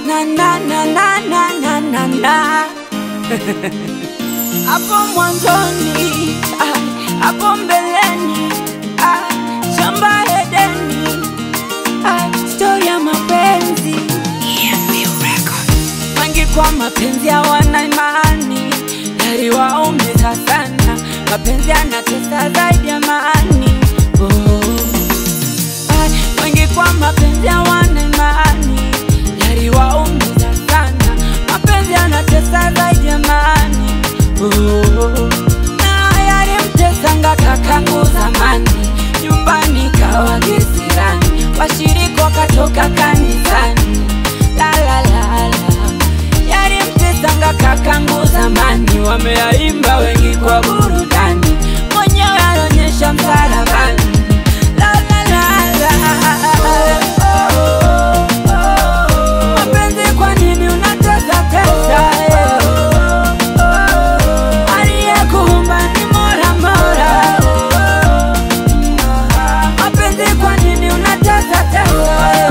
na na na na na na na na hapo mwanzoni ah, hapo mbeleni ah, shamba Edeni ah, stori ya mapenzi wengi kwa mapenzi hawana imani, yaliwaumiza sana. Mapenzi yanatesa zaidi ya amani. Oh. Ay, wengi kwa mapenzi hawana imani, yaliwaumiza sana. Mapenzi yanatesa zaidi ya amani. Oh. Na yalimtesanga kakangu zamani, nyumbani kawa kisirani, washiriki wakatoka kanisani la la la la yalimtesanga kakangu zamani, wameyaimba wengi kwa burudani, mwenyewe anaonyesha msalabani. La, la, la, la. Mapenzi kwa nini unatesa tesa, eh? Aliyekuumba ni Mola Mola. Mapenzi kwa nini unatesa tesa, eh?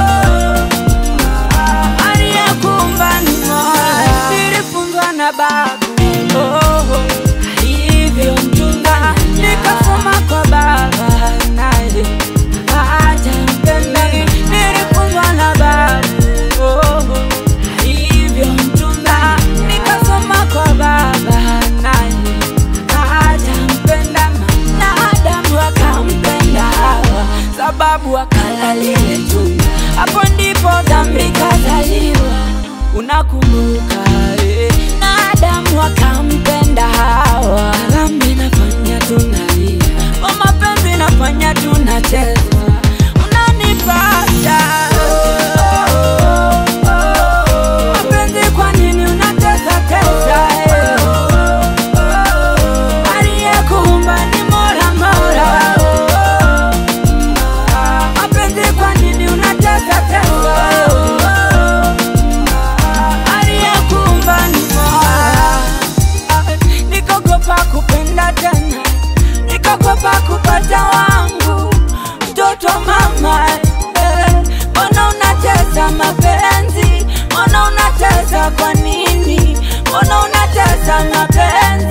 aliyekuumba ni Mola. Nilifunzwa na babu oh, alivyomchunga, nikasoma kwa baba naye hajampenda. Nilifunzwa na babu oh, alivyomchunga, nikasoma kwa baba naye hajampenda, na Adamu akampenda Hawa sababu akala lile tunda, hapo ndipo dhambi kazaliwa. Unakumbuka eh? na Adamu akampenda Hawa, dhambi nafanya tunalia, kwa mapenzi nafanya tunacheza, unanipata mapenzi, kwa nini unatesa tesa eh? Aliyekuumba ni Mola Mola. Mapenzi kwa nini unatesa tesa? Aliyekuumba ni Mola. Nikogopa kupenda tena, nikogopa kupata wangu mtoto mama. eh. Mbona unatesa mapenzi? Mbona unatesa kwa nini? Mbona unatesa mapenzi?